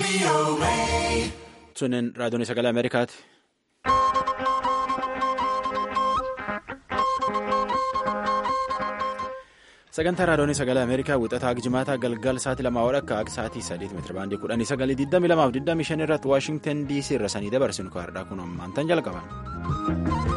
Sunneen raadiyoon sagalee Ameerikaati. Sagantaa raadiyoon sagalee Ameerikaa wixataa Gijimaataa galgal sa'aatii lamaa akka akka sa'aatii saddeet meetira baandii kudhanii sagalii digdamii lamaaf digdamii shan irratti Waashingtan DC irra sanii dabarsinu kaardhaa kun ammaantan jalqaban.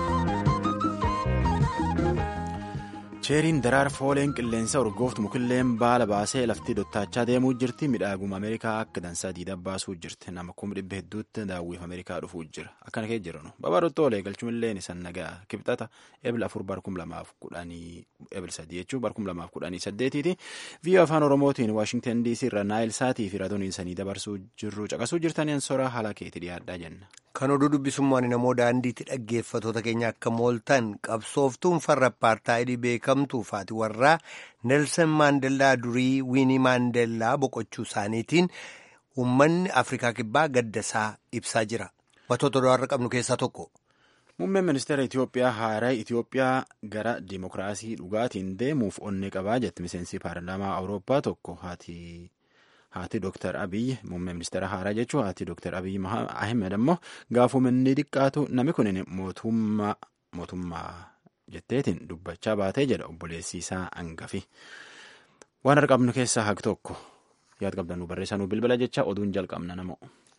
cheeriin daraar fooleen qilleensa urgooftu mukilleen baala baasee laftii dottaachaa deemuu jirti midhaaguma ameerikaa akka dansaa diida baasuu jirti nama kuma dhibba hedduutti daawwiif ameerikaa dhufuu jira akkana kee jiran babarottoo olee galchumilleen isan nagaa kibxata ebil afur barkum lamaaf kudhanii ebil sadii jechuun barkum lamaaf kudhanii saddeetiiti viiyoo afaan oromootiin waashingtan dc irra naayil saatii fi raadiyoon sanii dabarsuu jirru caqasuu jirtaniin soraa haala keetti dhiyaadhaa jenna. Kan oduu dubbisummaan namoo daandiitti dhaggeeffatoota keenya akka mooltan qabsooftuun farra apartaayidii beekamtuu faati warraa Nelson Maandellaa durii Wiinii Maandellaa boqochuu isaaniitiin uummanni Afrikaa Kibbaa gaddasaa ibsaa jira. Wantoota do'arra qabnu keessaa tokko. Muummeen ministeera Itoophiyaa haaraa Itoophiyaa gara dimokiraasii dhugaatiin deemuuf onnee qabaa jetti miseensi paarlaamaa Awurooppaa tokko haati. Haati Dooktar Abiyyi muummee ministeera haaraa jechuun haati Dooktar Abiyyi Ahmed ammoo gaafuma inni xiqqaatu namni kun mootummaa jetteetiin dubbachaa baatee jedha obboleessi isaa hangafi. Waan arqabnu keessaa haqi tokko yaad qabdanuu barreessanuu bilbila jecha oduun jalqabna namoo.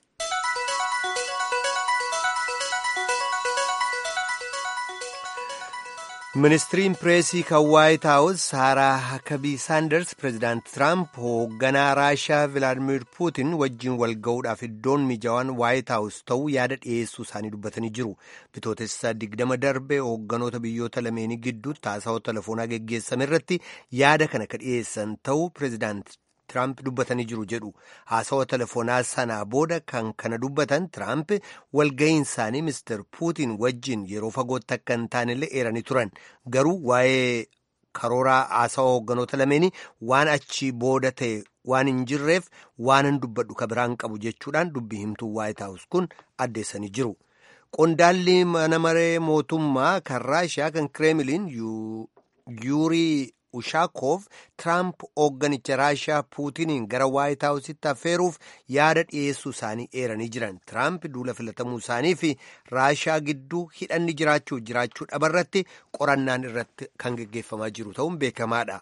ministiriin pireesii kan waayit haawus saaraa hakabii saanders pireezidaant tiraamp hoogganaa raashaa vilaadimir puutin wajjin wal ga'uudhaaf iddoon mijaawaan waayit haawus ta'uu yaada dhiyeessuu isaanii dubbatanii jiru bitootessa digdama darbe hoogganoota biyyoota lameenii gidduutti haasawaa telefoonaa geggeessame irratti yaada kana ka dhiyeessan ta'uu pireezidaant tiraamp dubbatanii jiru jedhu haasawa telefoonaa sanaa booda kan kana dubbatan tiraamp walga'iin isaanii mister puutiin wajjin yeroo fagootti akka hin taanellee eeranii turan garuu waa'ee karooraa haasawa hoogganoota lameenii waan achii booda ta'e waan hin jirreef waan hin dubbadhu ka biraan qabu jechuudhaan dubbii himtuu waayit haawus kun addeessanii jiru. qondaalli mana maree mootummaa kan raashiyaa kan kireemiliin yuurii. Ushaakoov Tiraamp hoogganicha Raashiyaa Puutiniin gara Waayit Haawusitti affeeruuf yaada dhiyeessuu isaanii eeranii jiran. Tiraamp duula filatamuu isaanii fi Raashiyaa gidduu hidhanni jiraachuu jiraachuu dhabarratti qorannaan irratti kan geggeeffamaa jiru ta'uun beekamaadha.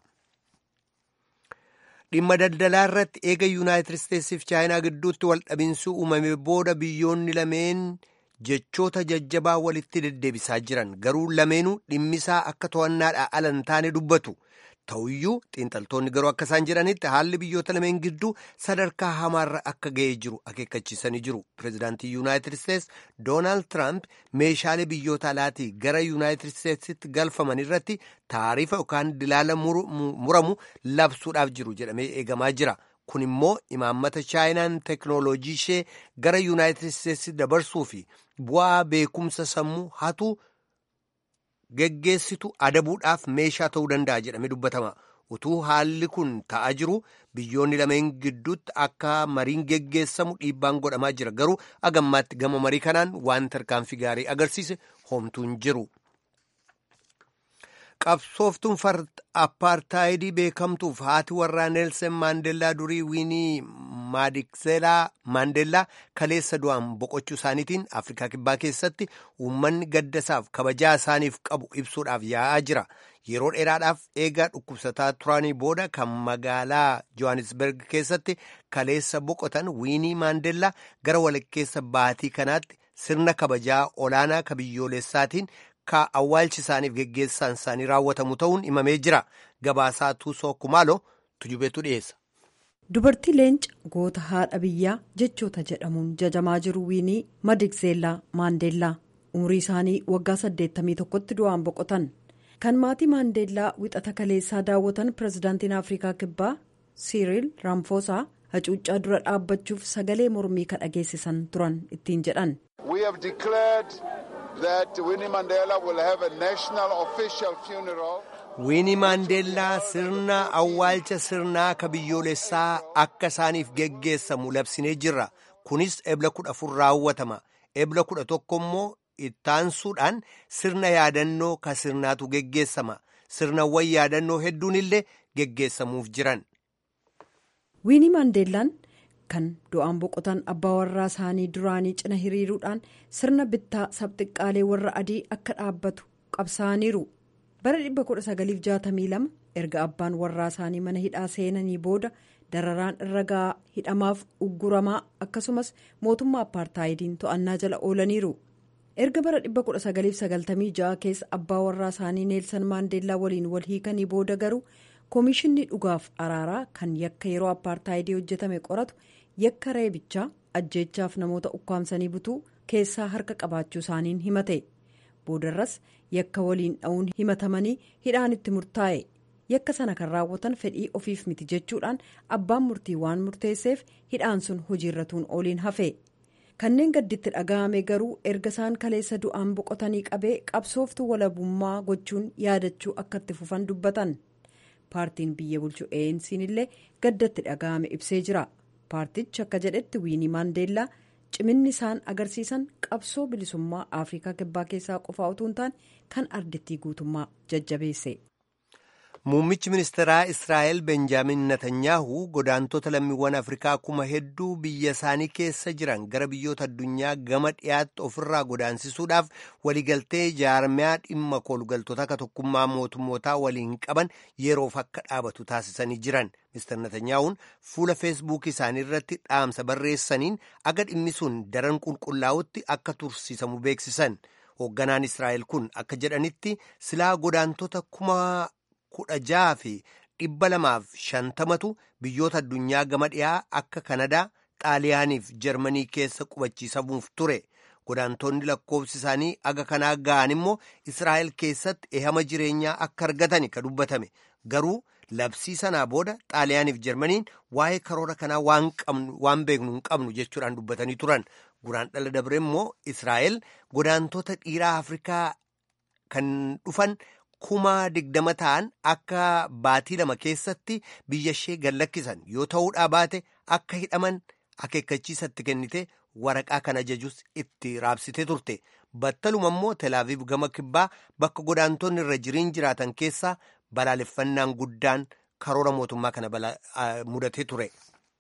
Dhimma daldalaa irratti eega Yuunaayitid Isteetsiif Chaayinaa gidduutti waldhabinsi uumame booda biyyoonni lameen jechoota jajjabaa walitti deddeebisaa jiran garuu lameenuu dhimmisaa akka to'annaadhaa ala hin taane dubbatu. ta'uyyuu xiinxaltoonni garuu akka isaan jedhanitti haalli biyyoota lameen gidduu sadarkaa hamaarra akka ga'ee jiru akeekkachiisanii jiru pireezidaantii yuunaayitid isteets doonaald tiraamp meeshaalee biyyoota alaatii gara yuunaayitid isteetsitti galfaman irratti taarifa yookaan dilaala muramu labsuudhaaf jiru jedhamee eegamaa jira kun immoo imaammata chaayinaan teeknooloojii ishee gara yuunaayitid isteetsi dabarsuu fi bu'aa beekumsa sammuu hatu. geggeessitu adabuudhaaf meeshaa ta'uu danda'a jedhamee dubbatama utuu haalli kun ta'aa jiru biyyoonni lameen gidduutti akka mariin geggeessamu dhiibbaan godhamaa jira garuu agammaatti gama marii kanaan waan tarkaanfii gaarii agarsiise homtuu hin jiru. qabsooftuun farda appaartaayidii beekamtuuf haati warraa neelsen maandeellaa durii wiinii maadikzeelaa maandeellaa kaleessa du'aan boqochuu isaaniitiin afrikaa kibbaa keessatti uummanni gaddasaaf kabajaa isaaniif qabu ibsuudhaaf yaa'aa jira yeroo dheeraadhaaf eegaa dhukkubsataa turanii booda kan magaalaa johannesburg keessatti kaleessa boqotan wiinii maandeellaa gara walakkeessa baatii kanaatti sirna kabajaa olaanaa ka biyyoolessaatiin ka awwaalchi isaaniif geggeessaan isaanii raawwatamu ta'uun himamee jira gabaasaa tuusoo kumaalo tujubeetu dhiyeessa. dubartii leenca goota haadha biyyaa jechoota jedhamuun jajamaa jiru wiinii madikzeellaa maandeellaa umurii isaanii waggaa 81tti du'aan boqotan kan maatii maandeellaa wixata kaleessaa daawwatan pirezidaantiin afrikaa kibbaa siiriil raamfoosaa hacuuccaa dura dhaabbachuuf sagalee mormii ka dhageessisan turan ittiin jedhan. wiinii maandeellaa sirna awwaalcha sirnaa ka biyyoolessaa akka isaaniif geggeessamu labsinee jirra kunis ebla kudha afur raawwatama ebla kudha tokko immoo ittaansuudhaan sirna yaadannoo ka sirnaatu geggeessama sirnawwan yaadannoo hedduun illee geggeessamuuf jiran. wiinii maandeellaan kan du'aan boqotan abbaa warraa isaanii duraanii cina hiriiruudhaan sirna bittaa sabxiqqaalee warra adii akka dhaabbatu qabsaa'aniiru bara 1962 erga abbaan warraa isaanii mana hidhaa seenanii booda dararaan irra ga'aa hidhamaaf ugguramaa akkasumas mootummaa apartaayidiin to'annaa jala oolaniiru erga bara 1996 keessa abbaa warraa isaanii neelsan maandeellaa waliin wal hiikanii booda garuu koomishinni dhugaaf araaraa kan yakka yeroo apartaayidii hojjetame qoratu yakka reebichaa ajjeechaaf namoota ukkaamsanii butuu keessaa harka qabaachuu isaaniin himate boodarras yakka waliin dha'uun himatamanii hidhaan itti murtaa'e yakka sana kan raawwatan fedhii ofiif miti jechuudhaan abbaan murtii waan murteesseef hidhaan sun hojiirratuun ooliin hafe kanneen gadditti dhaga'ame garuu erga isaan kaleessa du'aan boqotanii qabee qabsooftuu walabummaa gochuun yaadachuu akka itti fufan dubbatan paartiin biyya bulchu ANC'n illee gaddatti dhaga'ame ibsee jira paartichi akka jedhetti wiinii maandeellaa ciminni isaan agarsiisan qabsoo bilisummaa afrikaa kibbaa keessaa qofaa utuu hin taane kan ardittii guutummaa jajjabeesse. Muummichi ministeeraa Israa'el Benjaamin Netanyaahu godaantota lammiiwwan Afrikaa kuma hedduu biyya isaanii keessa jiran gara biyyoota addunyaa gama dhiyaatti ofirraa godaansisuudhaaf waliigaltee jaarmiyaa dhimma koolugaltoota akka tokkummaa mootummootaa waliin qaban yeroof akka dhaabatu taasisanii jiran. Mr. Netanyahuun fuula feesbuukii isaanii irratti dhaamsa barreessaniin aga dhimmi sun daran qulqullaa'utti akka tursiisamu beeksisan. Hoogganaan Israa'el kun akka jedhanitti silaa godaantota kuma kudha jaha fi dhibba lamaaf shantamatu biyyoota addunyaa gama dhiyaa akka kanadaa xaaliyaaniif jarmanii keessa qubachiisamuuf ture godaantonni lakkoofsi isaanii aga kanaa ga'an immoo israa'el keessatti ehama jireenyaa akka argatan ka dubbatame garuu labsii sanaa booda xaaliyaaniif jarmaniin waa'ee karoora kanaa waan beeknu hin qabnu jechuudhaan dubbatanii turan guraan dhala dabre immoo israa'el godaantota dhiiraa afrikaa kan dhufan. kuma digdama ta'an akka baatii lama keessatti biyya ishee gallakkisan yoo ta'uudhaa baate akka hidhaman akeekkachiisatti kennite waraqaa kan ajajus itti raabsite turte battaluma immoo telaaviif gama kibbaa bakka godaantonni irra jiriin jiraatan keessaa balaaleffannaan guddaan karoora mootummaa kana mudatee ture.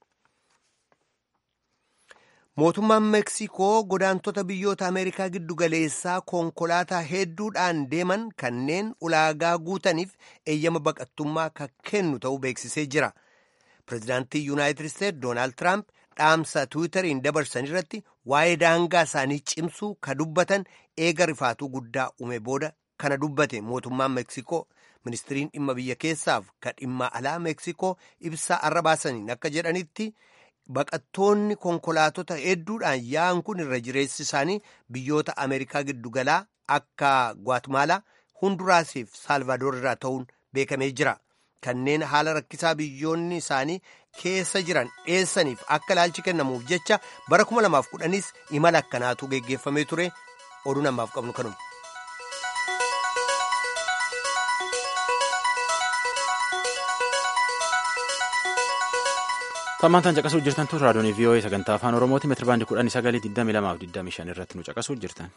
mootummaan meeksikoo godaantota biyyoota ameerikaa giddu galeessaa konkolaataa hedduudhaan deeman kanneen ulaagaa guutaniif eeyyama baqattummaa kan kennu ta'uu beeksisee jira pireezidaantii yuunaayitid isteetsi doonaald tiraamp dhaamsa tiwiitariin dabarsan irratti waa'ee daangaa isaanii cimsuu ka dubbatan eega rifaatuu guddaa uume booda kana dubbate mootummaan meeksikoo ministiriin dhimma biyya keessaaf ka dhimma alaa meeksikoo ibsaa arra baasaniin akka jedhanitti. baqattoonni konkolaatota hedduudhaan yaa'an kun irra jireessi isaanii biyyoota ameerikaa giddugalaa akka gwatemaalaa hunduraasiif saalvaadoor irraa ta'uun beekamee jira kanneen haala rakkisaa biyyoonni isaanii keessa jiran dheessaniif akka ilaalchi kennamuuf jecha bara 2010s imala akkanaatu geggeeffamee ture oduu namaaf qabnu kanuma. Tammaantaan caqasuu jirtan tun raadiyoon VOA sagantaa afaan Oromooti meetira baandii kudhanii sagalii digdamii lamaaf digdamii shan irratti nu caqasuu jirtan.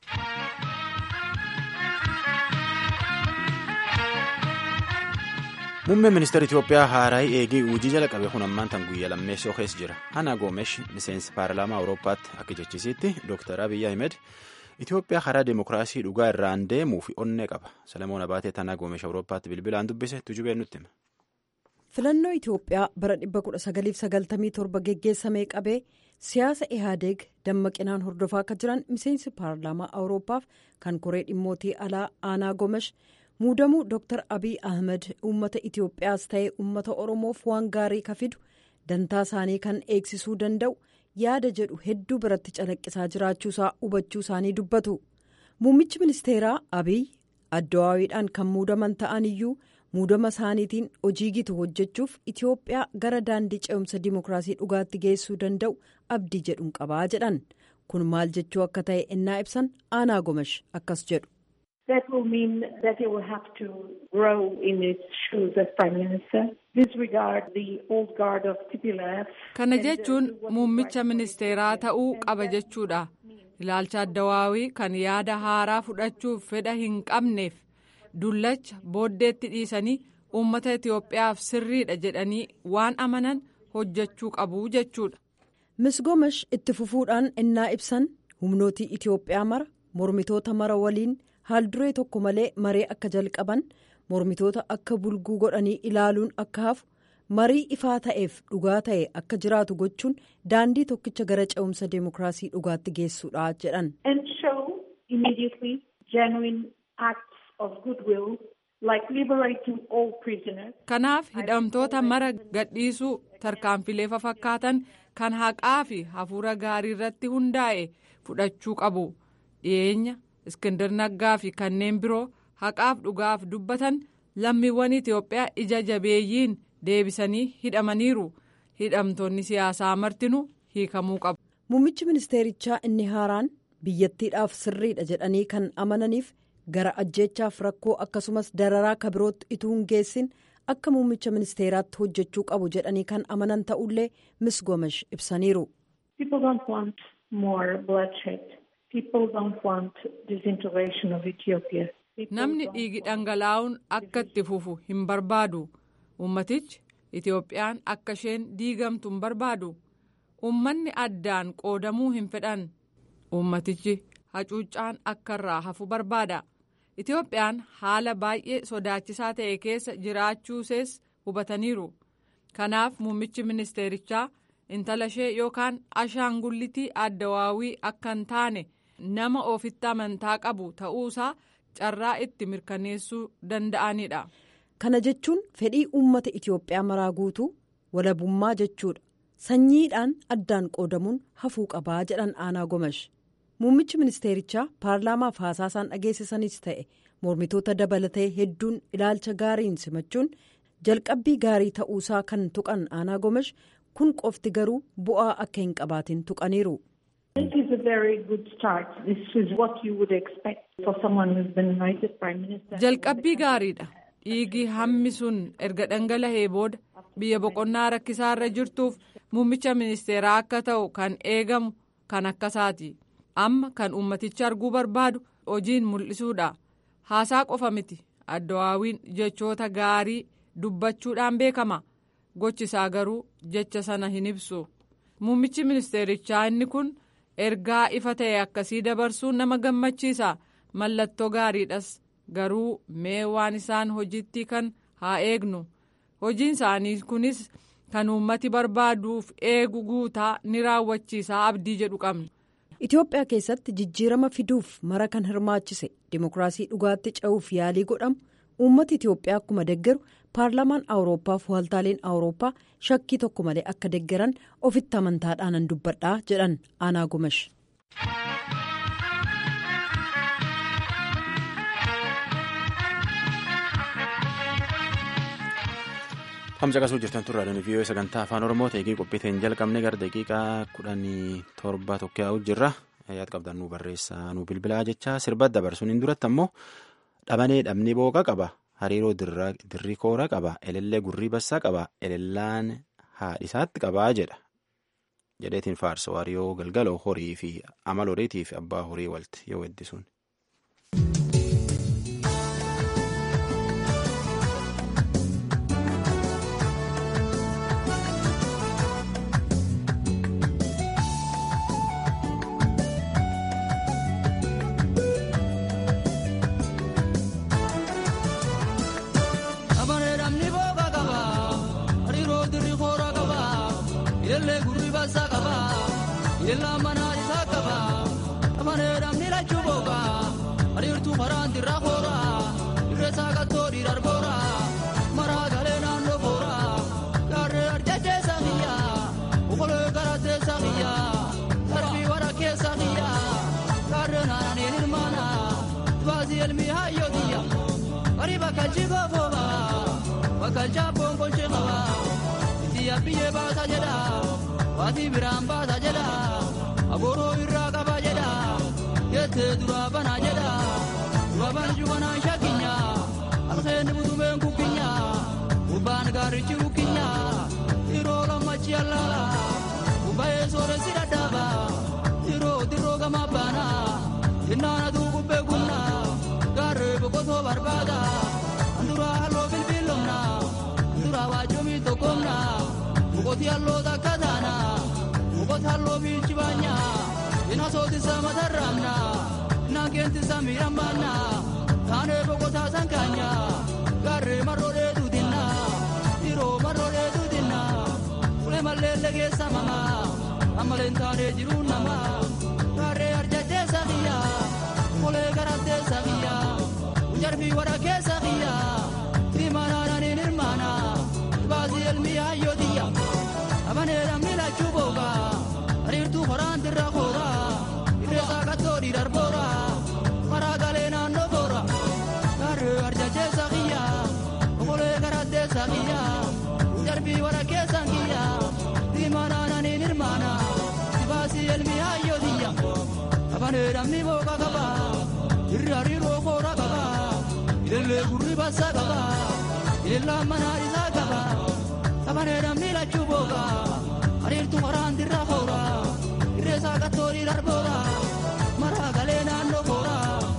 Muummeen ministeera Itoophiyaa haaraayii eegee hojii jala qabe kun ammaan tan guyyaa lammeessoo keessa jira. Ana Goomesh miseensi paarlaamaa Awurooppaatti akka jechisiitti Dr. Abiy Ahmed Itoophiyaa karaa deemokiraasii dhugaa irraan deemuuf onnee qaba. Salamoon Abaatee Tanaa Goomesh Awurooppaatti bilbilaan dubbise tujubeen nutti hima. filannoo itiyoophiyaa bara 1997 geggeessamee qabee siyaasa ihaadeeg dammaqinaan hordofaa akka jiran miseensi paarlaamaa awuroopaaf kan koree dhimmootii alaa aanaa gomesh muudamuu dr abiy ahmed uummata itiyoophiyaas ta'ee uummata oromoof waan gaarii ka fidu dantaa isaanii kan eegsisuu danda'u yaada jedhu hedduu biratti calaqqisaa jiraachuusaa hubachuu isaanii dubbatu muummichi ministeeraa abiy addawaawiidhaan kan muudaman ta'an iyyuu. muudama isaaniitiin hojii gitu hojjechuuf itiyoophiyaa gara daandii ce'umsa dimookiraasii dhugaatti geessuu danda'u abdii jedhuun qabaa jedhan kun maal jechuu akka ta'e ennaa ibsan aanaa gomash akkas jedhu. That will mean that he will have to grow in its shoes as prime minister. Disregard the old guard of TPLF. Kana jechuun muummicha ministeeraa ta'uu qaba jechuudha. Ilaalcha addawaawii kan yaada haaraa fudhachuuf fedha hin qabneef. dullacha booddeetti dhiisanii uummata Itiyoophiyaaf sirriidha jedhanii waan amanan hojjechuu qabu jechuudha. misgomash itti fufuudhaan innaa ibsan humnootii itiyoophiyaa mara mormitoota mara waliin haalduree tokko malee maree akka jalqaban mormitoota akka bulguu godhanii ilaaluun akka hafu marii ifaa ta'eef dhugaa ta'e akka jiraatu gochuun daandii tokkicha gara ce'umsa deemokiraasii dhugaatti geessuudha jedhan. kanaaf hidhamtoota mara gadhiisuu tarkaanfilee fakkaatan kan haqaa fi hafuura gaarii irratti hundaa'e fudhachuu qabu dhiyeenya iskindar naggaa fi kanneen biroo haqaaf dhugaaf dubbatan lammiiwwan itiyoophiyaa ija jabeeyyiin deebisanii hidhamaniiru hidhamtoonni siyaasaa martinuu hiikamuu qabu. muummichi ministeerichaa inni haaraan biyyattiidhaaf sirriidha jedhanii kan amananiif gara ajjeechaaf rakkoo akkasumas dararaa kabirootti ituu hin geessin akka muummicha ministeeraatti hojjechuu qabu jedhanii kan amanan ta'ullee misgomash ibsaniiru. namni dhiigi dhangalaa'uun akka itti fufu hin barbaadu ummatichi itiyoophiyaan akka isheen diigamtu hin barbaadu ummanni addaan qoodamuu hin fedhan ummatichi hacuuccaan akka irraa hafu barbaada itiyoophiyaan haala baay'ee sodaachisaa ta'e keessa jiraachuusees hubataniiru kanaaf muummichi ministeerichaa intala ishee yookaan ashaangullitii addawaawii akka hin taane nama ofitti amantaa qabu ta'uusaa carraa itti mirkaneessuu danda'anidha. kana jechuun fedhii uummata itiyoophiyaa maraa guutuu walabummaa jechuudha sanyiidhaan addaan qoodamuun hafuu qabaa jedhan aanaa gomash muummichi ministeerichaa paarlaamaaf haasaasaan dhageessisanis ta'e mormitoota dabalatee hedduun ilaalcha gaariin simachuun jalqabbii gaarii ta'uusaa kan tuqan aanaa gomash kun qofti garuu bu'aa akka hin qabaatin tuqaniiru. jalqabbii gaariidha dhiigii hammi sun erga dhangala'ee booda biyya boqonnaa rakkisaa irra jirtuuf muummicha ministeeraa akka ta'u kan eegamu kan akkasaati amma kan ummatichi arguu barbaadu hojiin mul'isuudha haasaa qofa miti addawaawiin jechoota gaarii dubbachuudhaan beekama gochisaa garuu jecha sana hin ibsu muummichi ministeerichaa inni kun ergaa ifa ta'e akkasii dabarsuun nama gammachiisa mallattoo gaariidhas garuu mee waan isaan hojiitti kan haa eegnu hojiin isaanii kunis kan uummati barbaaduuf eegu guutaa ni raawwachiisaa abdii jedhu qabna. Itoophiyaa keessatti jijjiirama fiduuf mara kan hirmaachise dimokiraasii dhugaatti ce'uuf yaalii godhamu uummati Itoophiyaa akkuma deggeru paarlaamaan awurooppaa fi waaltaaleen awurooppaa shakkii tokko malee akka deggeran ofitti amantaadhaan dubbadhaa jedhan aanaa gomash. Hamza qasuu jirtan turraa dhani viiyoo sagantaa afaan oromoo ta'ee qophiiteen jalqabne gara daqiiqaa kudhanii torba tokko yaa'u jirra yaad qabdan nu barreessaa nu bilbilaa jecha sirba dabarsuun hin duratti ammoo dhabanee dhabni booqa qaba hariiroo dirri koora qaba elellee gurrii bassaa qaba elellaan haadhisaatti qabaa jedha jedheetiin faarsa waariyoo galgaloo horii fi amala horiitii fi abbaa horii walti yoo weddisuun. Ilaa manaa isaa qaba amaneedhamni lachuu booga ariirtuu maraan dirraa koora irreessaa qattoo dhiirar boora maraa galee naannoo boora gaarree arjachee saaqiyya okolee garaatee saaqiyya darbii wara keessa qiyya gaarree naananiin hirmaana baasii elmii hayyootiyya barii bakka jigoo fooba bakka jaabboon kolchee qaba itti yabbiyyee baasa jedha. Waatii biraan baasa jedha agooroo irraa qaba jedha jettee duraa banaa jedha dura banju banaan shakkinya alkeenni butumeen kukkinya gubbaan gaarichi rukkinya yeroo lammachi allaala gubbaa'ee sooressi dhadhaaba yeroo dirroo gamaa baana jennaana tuu gubbee gumna gaarree boqotoo barbaada anduraa halloo bilbiilomna anduraa waajjomii tokkomna. Mukoti alloo takka taana boqotalloo biilchi baanya ina sootisa matarraamna inaan keentisa miidhammaanna taanee boqotaa sankaanya gaarree marroodhee duutinna dhiiroo marroodhee duutinna ulee malleelle keessa mama ammaleen taanee jiruun nama gaarree arjachee sakiyya ulee garattee sakiyya jarbii wara keessa kiyya timanananiin hirmaana baasii elmii hayyootiyya abaneedhamni lachuu booga ariirtuu horaan dirra koora irreesaa qattoo dhiidarboora maraa galee naannoo boora gaarree arjacheessa kiyya okolee garatteessa kiyya jarbii wara keessan kiyya timanananiin hirmaana baasii elmii hayyootiyya abaneedhamni booga qaba irri hariiroo koora qaba ilillee gurri bassa qaba ilillaan manaa isaa qaba abaneedhamni lachuu booga hariirtu maraan dirra koora irreesaa qattoorii darboora maraa galee naannoo koora.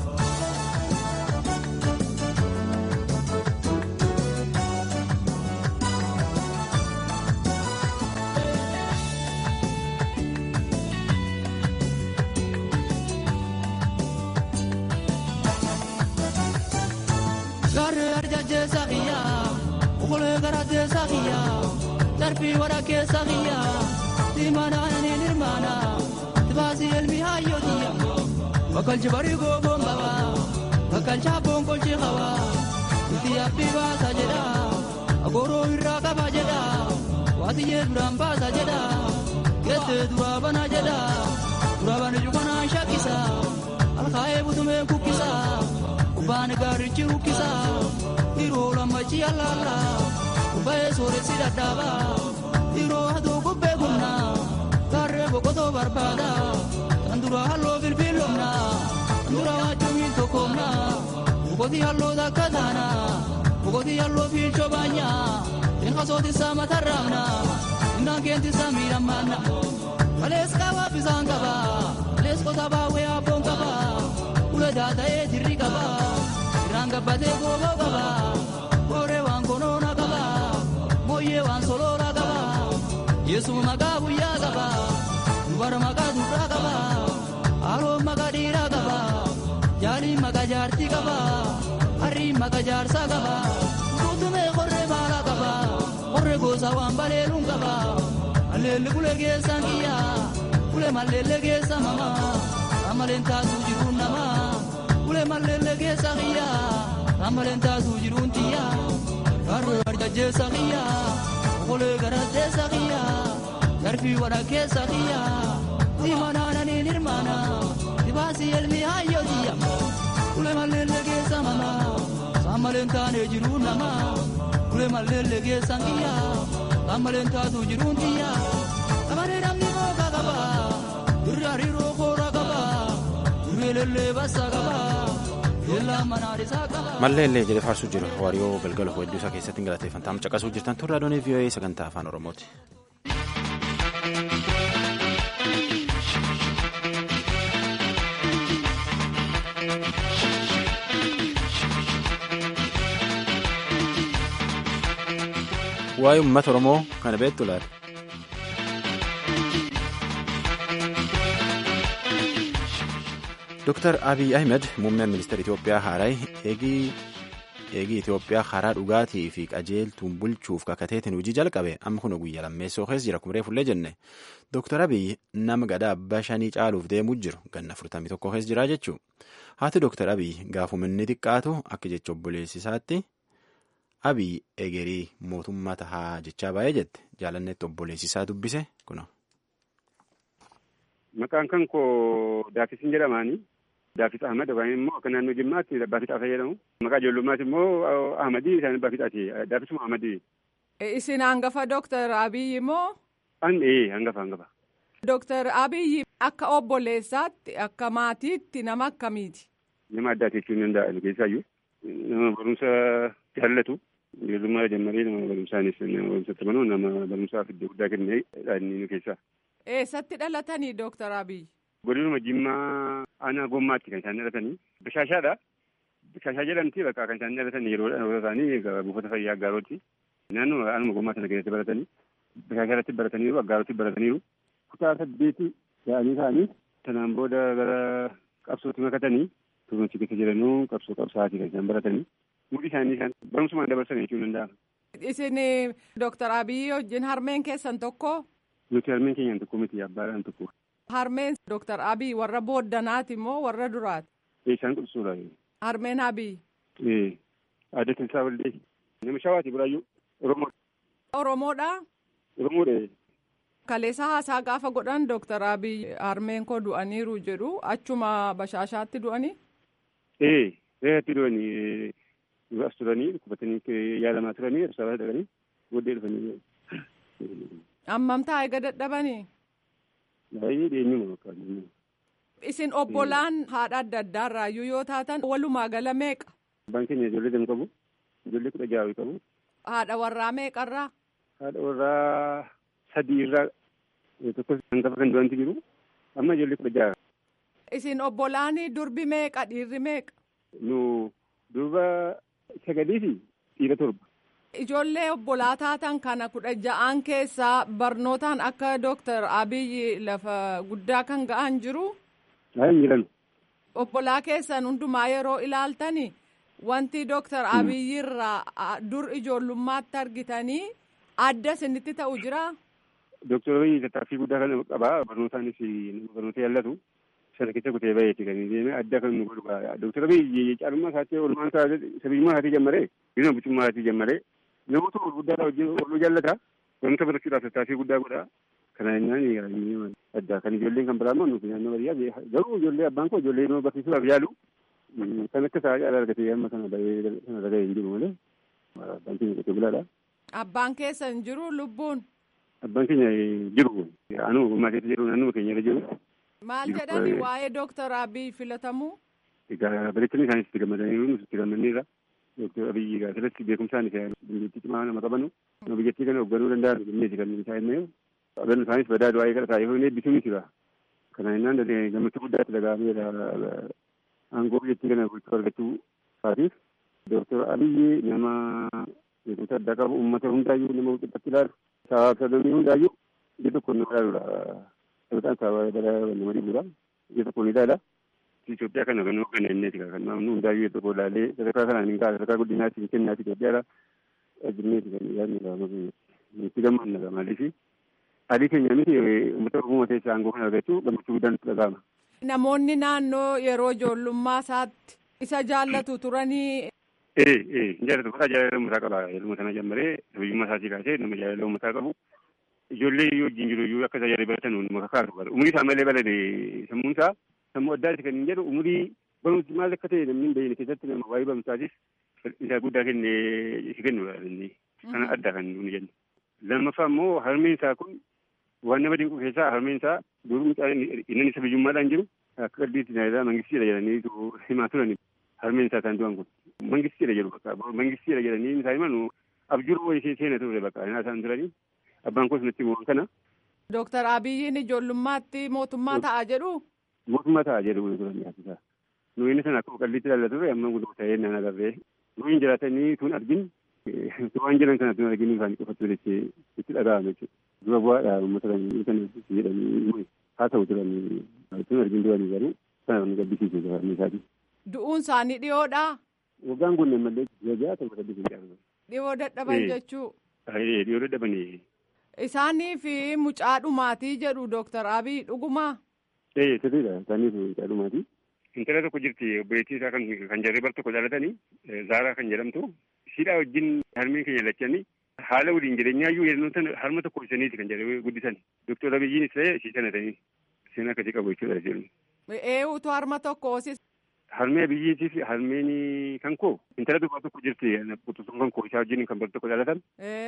Gaarree arjachee kiyya okolee garattee kiyya darbii wara keessa kiyya timanananiin hirmaana tibaasii elmi hayyootiyya bakkalchi barii gooboon qaba bakkalchi abboon kolchi qaba itti abbii baasa jedha agooroo irraa qaba jedha waatiyyee duraan baasa jedha geessee duraa bana jedha duraa bana jubanaan shakkisa alkaa'ee butumee kukkisa. Kubbaan gaarichi rukkisa yeroo lammachi allaala kubbee sooressi dadhaaba yeroo aduu kubbee humna gaarree boqotoo barbaada kan dura halloo bilbiilomna kan dura waachumiin tokkomna boqotii halloo takka taana boqotii halloo fiilchoo baanya eenqa sootisa matarraamna innaan keentisa miidhammaanna kalees qabaa bisaan qaba kalees qotaa baawwee abboon qaba ule daata'ee dirri qaba irraan gabbatee gooboo qaba kooree waan konoona qaba mooyyee waan soloolaa qaba yesuun maqaa guyyaa qaba dubara maqaa durraa qaba haaloon maqaa dhiiraa qaba jaaliin maqaa jaartii qaba harriin maqaa jaarsaa qaba guutumee qorree maalaa qaba qorree gosa waan baleeluun qaba alleelli kulee keessaan kiyya kulee malleellee keessa mama amaleen taasuu jiruun nama kulee malleellee keessa kiyya amaleen taasuu jiruun tiyya garuu arjajjeessa kiyya okolee garatteessa kiyya garbii wadha keessa kiyya dimanaananiin hirmaana dibaasii elmi hayyootiyya kulee malleellee keessa mama sammaleen taanee jiruun nama kulee malleellee keessan kiyya sammaleen taasuu jiruun tiyya amanee namni mooqa qaba irri hariiroo koora qaba irri elellee bassa qaba yeellaan manaarisaa qaba. malleellee jedhe faarsuu jira waariyoo galgala hedduu isaa keessatti hin galateeffantaam caqasuu jirtan turre adoonii vii'oo'ee sagantaa afaan oromooti. waa'ee uummata oromoo kana beektu laata. Dr. Abiy Ahmed muummeen ministeera Itoophiyaa haaraa eegii eegii Itoophiyaa karaa dhugaatii fi qajeeltuun bulchuuf kakateetiin hojii jalqabe amma kun guyyaa lammeessoo keessa jira kumree fullee jenne Dr. Abiy nama gadaa abbaa shanii caaluuf deemuu jiru ganna 41 keessa jira jechuudha. Haati Dr. Abiy gaafuma inni xiqqaatu akka jecha obboleessisaatti Abiy egerii mootummaa tahaa jechaa baay'ee jette jaalannetti obboleessisaa dubbise kuna. Maqaan kan koo Daaffisin jedhamaani. Daaffis Ahmad yookaan immoo akka naannoo Jimmaatti Abbaa Fixaa fayyadamu. Maqaa ijoollummaas immoo Ahmadii isaan Abbaa Fixaati. Daaffisuma Ahmadii. Isin hangafa Dooktar Abiyyi moo? An ee hangafa hangafa. Dooktar Abiyyi akka obboleessaatti akka maatiitti nama akkamiiti? Nama addaati jechuun danda'an keessaayyuu. Nama barumsa jaallatu. Ijoollummaa jammaree nama barumsaanis nama barumsatti manuu nama barumsaaf iddoo guddaa kennee inni keessaa. Eessatti dhalatanii Dooktar Abiyyi? Godinuma Jimmaa aanaa Gommaatti kan isaan dhalatanii. Bishaashaadha. Bishaashaa jedhamti bakka kan isaan dhalatan yeroo dhalootaa isaanii buufata fayyaa Aggaarooti. Naannoo aanuma Gommaa sana keessatti baratanii. Bishaashaa irratti barataniiru Aggaarotti barataniiru. kutaa saddeeti ga'anii ta'anii sanaan booda gara qabsootti makatanii tuumatti keessa jiranuu qabsoo qabsaatii kan isaan baratanii mudhii isaanii isaan barumsumaan dabarsan jechuu danda'ama. Isin Dooktar Abiyyi wajjin harmeen keessan tokko. Nuti harmeen keenyaan tokko miti abbaadhaan tokko. Harmeen Dooktar Abiyyi warra booddanaati moo warra duraati? Isaan qubsuudha. Harmeen Abiyyi. Ee adda tilsaa waldee nama shawaati biraayyuu Oromoo. Oromoodha. Oromoodha. Kaleessa haasaa gaafa godhan Dooktar Abiyyi harmeen koo du'aniiru jedhu achuma bashaashaatti du'anii. Ee reeratti du'anii as turanii dhukkubatanii yaalamaa turanii ibsaa dhaqanii booddee dhufanii. Ammamtaa eega dadhabanii. Baay'ee dhiyeenyuma bakka. Isin obbolaan haadha adda addaa irraayyuu yoo taatan walumaa gala meeqa? Abbaan keenya ijoollee lama qabu. Ijoollee kudha ja'a qabu. Haadha warraa meeqarraa? Haadha warraa sadii irraa tokko hangafa kan du'anti jiru. Amma ijoollee kudha ja'a. Isin obbolaan durbi meeqa dhiirri meeqa? Nu durba sagalii fi dhiira torba. Ijoollee obbolaa taatan kana kudha ja'aan keessaa barnootaan akka Dooktar Abiyyi lafa guddaa kan ga'an jiru. Haa jiran. Obbolaa keessan hundumaa yeroo ilaaltani wanti Dooktar Abiyyi irraa dur ijoollummaatti argitanii adda isinitti ta'u jira. Dooktar Abiyyi tattaaffii guddaa kan qabaa barnootaanis barnoota jaallatu. sana keessa kutee baheeti kan deeme adda kan nu godhu Dooktar Abiyyi caalummaa isaatti oolmaan isaa sabiyyummaa isaatii jammaree biyya bulchummaa isaatii jammaree namoota gurguddaa ooluu jaallata wanta barachuudhaaf tattaaffii guddaa godha kana jennaan adda kan ijoolleen kan biraa nuti naannoo baadiyyaa garuu ijoollee abbaan koo ijoollee nama barsiisuudhaaf yaalu kan akka isaa caala argatee amma kana bahee sana dhaga'ee hin jiru malee abbaan keenya qotee bulaadha. Abbaan keessa hin jiru lubbuun. Abbaan keenya jiru anu gummaa keessa jiru naannoo keenya irra jiru. Maal jedhani waa'ee Dooktar Abiyyi filatamuu? Egaa bareechanii isaanis itti gammadanii nus itti gammanneerra. Dooktar Abiyyi egaa asirratti beekumsaan isaa dandeettii cimaa nama qabanu. Nama biyyattii kana hoogganuu danda'an jenneeti kan isaa himee. Qabannu isaanis badaa du'aa eegala taa'ee hoonee eebbisuu miti ba. Kana jennaan gammachuu guddaatti dhaga'ameera. Aangoo biyyattii kana bulchuu argachuu isaatiif. Dooktar Abiyyi nama beekumsa addaa qabu uummata hundaayyuu nama walqixxatti ilaalu. Sabaaf sababni hundaayyuu ija tokko nama ilaaludha. Sabataan sababa bara nama dhibuudha. Ija tokko ni ilaala. Itoophiyaa kana kan hoogganaa inneeti kan namni hundaayyuu tokko ilaalee sadarkaa kanaan hin kaasa sadarkaa guddinaatti hin kennaati Itoophiyaadha. Ajinneeti kan yaadni qabamu itti gammanna maaliif adii keenya miti uummata Oromoo keessaa aangoo kana argachuu gammachuu guddaan itti dhaga'ama. Namoonni naannoo yeroo ijoollummaa isaatti isa jaallatu turanii. Ee ee hin jaallatu bakka jaalala uummataa qaba yeroo sana jammaree sabiyyummaa isaatii kaasee nama jaalala uummataa qabu. Ijoollee yoo wajjin jiru iyyuu akka tajaajila baratan hunduma kakaasu bara. Umurii isaa malee balade sammuun isaa sammuu addaati kan hin jedhu umurii barumsi maal akka ta'e namni hin beekne keessatti nama waa'ee barumsaatiif isaa guddaa kennee si kennudha inni. Kana adda kan nuyi jennu. Lammaffaa immoo harmeen isaa kun waan nama dinqu keessaa harmeen isaa duruu mucaan inni isa biyyummaadhaan jiru akka qalbiitti tajaajila mangistiidha jedhanii himaa turani. Harmeen isaa isaan du'an kun. Mangistiidha jedhu bakka mangistiidha jedhanii isaa himan abjuruu wayii seena ture bakka isaan turanii. Abbaan koos natti himu kana. Dooktar Abiyyiin ijoollummaatti mootummaa ta'a jedhu. Mootummaa ta'a jedhu turan yaasisaa. Nuyi inni sana akkuma qalbiitti ilaallatu ture amma guddaa ta'ee naan agarree. Nuyi jiraatanii tun argin waan jiran kana tun argin isaanii qofatu jettee itti dhaga'ame jechuudha. Dura bu'aadha uummata kan jedhanii haa ta'u turanii tun argin duranii garuu sana nu gaddisiisu jiraanni isaati. Du'uun isaanii dhiyoodhaa? Waggaan kun malee jajaa ta'u gaddisiisu. Dhiyoo dadhaban jechuu. Dhiyoo dadhabanii. Isaanii fi mucaa dhumaatii jedhu Dooktar Abiy dhugumaa. Ee sirriidha isaanii fi mucaa dhumaatii. Intala tokko jirti obboleettii isaa kan jarree bar tokko dhalatanii Zaaraa kan jedhamtu. Siidhaa wajjin harmeen keenya lachanii haala waliin jireenyaayyuu yeroo sana harma tokko ibsaniiti kan jarree guddisan. Dooktar Abiyyiinis ta'ee ishee sanatanii seenaa akkasii qabu jechuudha jedhu. Eewutu harma tokko hoosis. Harmee Abiyyiitii fi harmeen kan koo intala durbaa tokko jirti quxusuun kan koo isaa wajjin kan bar tokko dhalatan.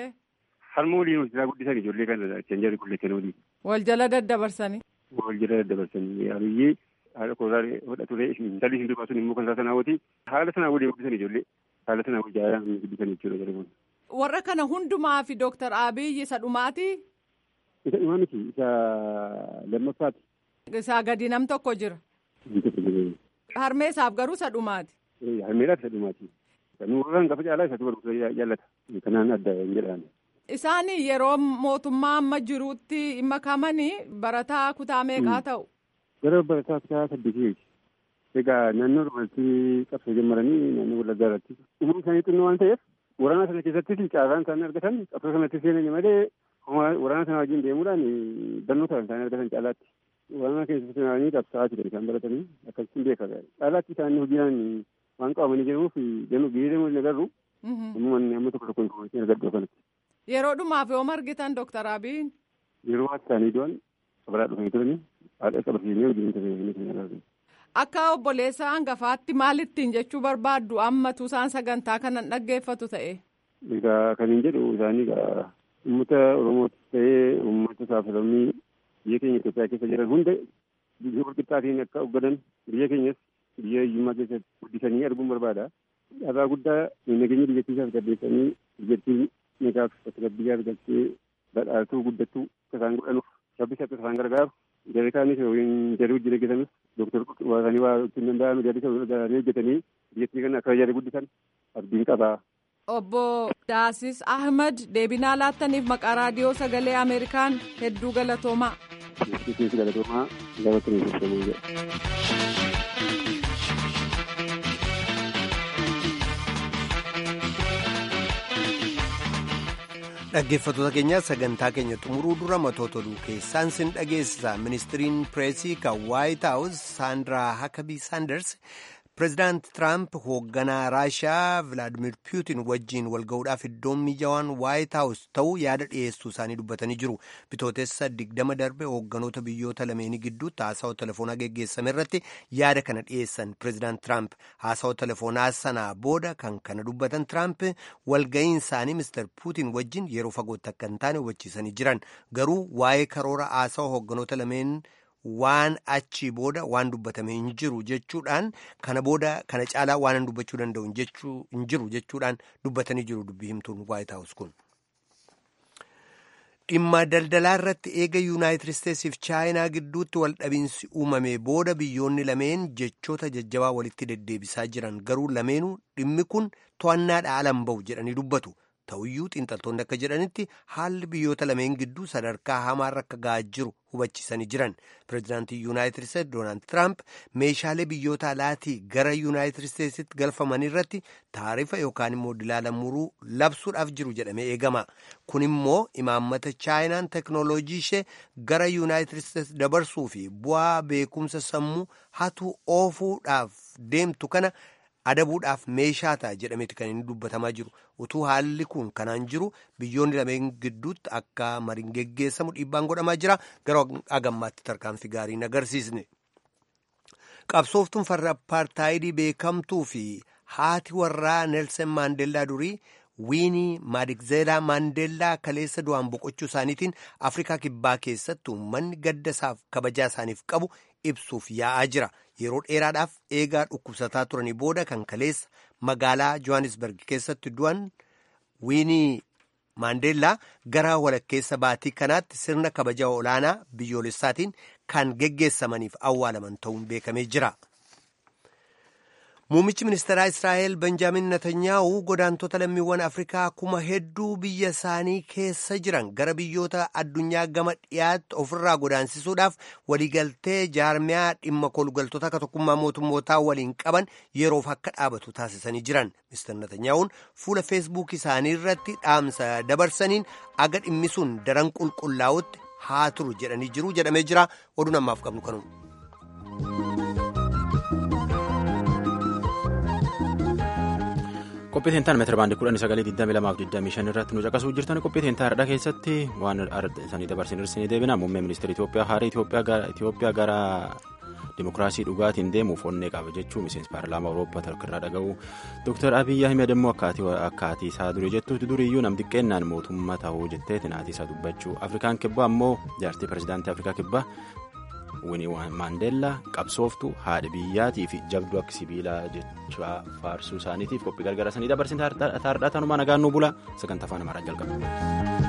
harma waliin hojjetaa guddisan ijoollee kana kan jarri kulleessan waliin. Wal jala daddabarsanii. Wal jala daddabarsanii abiyyee haala koolaa hodha ture intalli hin dubbaa sun immoo kan isaa sanaa wati haala sanaa waliin guddisan ijoollee haala sanaa waliin jaalaan guddisan jechuudha jarri kun. Warra kana hundumaa fi Dooktar Abiyyi isa dhumaati. Isa dhumaa miti isa lammaffaati. Isaa gadi nam tokko jira. Harmee isaaf garuu isa dhumaati. Harmeedhaaf isa dhumaati. Kan warraan qafa caalaa isatu barumsa jaallata. Kanaan adda hin jedhaan. Isaan yeroo mootummaa amma jirutti makamanii barataa kutaa meeqaa ta'u? Gara barataa kutaa saddeetiiti. Egaa naannoo dubartii qabsoo jalqabanii naannoo wallaggaa irratti umurii isaanii xinnoo waan ta'eef waraana sana keessattis caasaan isaanii argatan qabsoo sanatti seenanii malee waraana sana wajjin deemuudhaan barnoota isaanii argatan caalaatti. Waraana keessatti seenanii qabsaa'aa jiran isaan baratanii akkasitti beeka caalaatti isaanii hojiidhaan waan qabamanii jiruuf jennu biyya deemuu hin agarru. Uummanni amma tokko tokko informaation argadhu kanatti. Yeroo dhumaaf yoo argitan Dooktar Abiyin. Yeroo akka isaanii du'an kabaraa dhufanii turanii haadha qabatanii wajjin tajaajilanii kan agarru. Akka obboleessa hangafaatti maalittiin jechuu barbaaddu ammatu isaan sagantaa kanan dhaggeeffatu ta'e. Egaa kan hin jedhu isaanii egaa uummata Oromootis ta'ee uummata saafilammii biyya keenya Itoophiyaa keessa jiran hunda biyya walqixxaatiin akka hoogganan biyya keenyas biyya hiyyummaa keessatti guddisanii arguun barbaada. Dhabaa guddaa nageenya biyyattiisaaf gaddeessanii biyyattiin nagaaf tasgabbii argattee badhaatuu guddattuu akka isaan godhanuuf shabbisa akka isaan gargaaru jarri kaanis yookiin jarri hojii hojjetanis dooktar waasanii waa ittiin danda'ame jarri isaanii hojjetanii biyyattii kana akka jarri guddisan abdiin qabaa. Obbo Daasis Ahmad deebinaa laattaniif maqaa raadiyoo sagalee Ameerikaan hedduu galatoomaa. Keessi galatoomaa gabatanii hojjetamuu jedha. dhaggeeffattoota keenya sagantaa keenya xumuruu dura matoota oduu keessaan sin dhageessisa ministiriin pireesii kan waayit haawus saandiraa hakabii saanders pireezidaant tiraamp hoogganaa raashiyaa vilaadimir puutin wajjiin walga'uudhaaf iddoon mijaawaan waayit haawus ta'uu yaada dhiyeessuu isaanii dubbatanii jiru bitootessa digdama darbe hoogganoota biyyoota lameenii gidduutti haasawaa telefoonaa geggeessame irratti yaada kana dhiyeessan pireezidaant tiraamp haasawaa telefoonaa sanaa booda kan kana dubbatan tiraamp walga'iin isaanii mister puutin wajjiin yeroo fagootti akka hin taane hubachiisanii jiran garuu waa'ee karoora haasawaa hoogganoota lameen waan achii booda waan dubbatame hin jiru jechuudhaan kana booda kana caalaa waan dubbachuu danda'u hin jiru jechuudhaan dubbatanii jiru dubbii himtuun waayit haawus kun. dhimma daldalaa irratti eega yuunaayitid isteetsiif chaayinaa gidduutti wal dhabiinsi uumame booda biyyoonni lameen jechoota jajjabaa walitti deddeebisaa jiran garuu lameenuu dhimmi kun to'annaadha alan ba'u jedhanii dubbatu. ta'uyyuu xiinxaltoonni akka jedhanitti haalli biyyoota lameen gidduu sadarkaa hamaarra akka ga'aa jiru hubachiisanii jiran pireezidaantii yuunaayitid isteetsi doonaald tiraamp meeshaalee biyyoota alaatii gara yuunaayitid isteetsitti galfaman irratti taarifa yookaan immoo dilaala muruu labsuudhaaf jiru jedhamee eegama kun immoo imaammata chaayinaan teknooloojii ishee gara yuunaayitid isteetsi dabarsuu fi bu'aa beekumsa sammuu hatu oofuudhaaf deemtu kana. adabuudhaaf meeshaa ta'a jedhameeti kan inni dubbatamaa jiru utuu haalli kun kanaan jiru biyyoonni lameen gidduutti akka mariin geggeessamu dhiibbaan godhamaa jira garuu agammaatti tarkaanfii gaariin agarsiisne. qabsooftuun farra apartaayidii beekamtuu fi haati warraa neelsen maandeellaa durii wiinii maadikzeelaa maandeellaa kaleessa du'aan boqochuu isaaniitiin afrikaa kibbaa keessatti uummanni gadda isaaf kabajaa isaaniif qabu ibsuuf yaa'aa jira yeroo dheeraadhaaf eegaa dhukkubsataa turanii booda kan kaleessa magaalaa johannesburg keessatti du'an wiinii maandeellaa gara walakkeessa baatii kanaatti sirna kabajaa olaanaa biyyoolessaatiin kan geggeessamaniif awwaalaman ta'uun beekamee jira. Muummichi ministeeraa Israa'el Benjaamin Netanyaa'u godaantota lammiiwwan Afrikaa kuma hedduu biyya isaanii keessa jiran gara biyyoota addunyaa gama dhiyaatti ofirraa godaansisuudhaaf waliigaltee jaarmiyaa dhimma kolgaltoota akka tokkummaa mootummootaa waliin qaban yeroof akka dhaabatu taasisanii jiran. Mr. Netanyaa'uun fuula feesbuuk isaanii irratti dhaamsa dabarsaniin aga dhimmisuun daran qulqullaa'utti haa turu jedhanii jiru jedhamee jira. Oduun ammaaf qabnu kanuun. qophii teentaan meetira baandii kudhanii sagalee digdami lamaaf digdamii shan irratti nu caqasuu jirtan qophii teentaa har'a keessatti waan isaanii dabarsin hir'isanii deebina muummee ministeera Itoophiyaa haaraa Itoophiyaa gara dimokiraasii dhugaatiin deemuuf onnee qaba jechuun miseensi paarlaamaa Awurooppaa tokkorraa dhaga'u Dr. Abiyyi Ahmed immoo akkaatii isaa durii jettuutti duriyyuu nam xiqqeennaan mootummaa ta'uu jetteetiin haati isaa dubbachuu Afrikaan kibbaa ammoo jaartii pirezidaantii Afrikaa kibbaa Winnie Maandeellaa qabsooftu haadha biyyaatii fi jabduu akka sibiilaa jechaa faarsuu isaaniitiif qophii gargaara sanii dabarsin taardhaa tanumaa nagaan nu bula sagantaa afaan amaaraa jalqaba.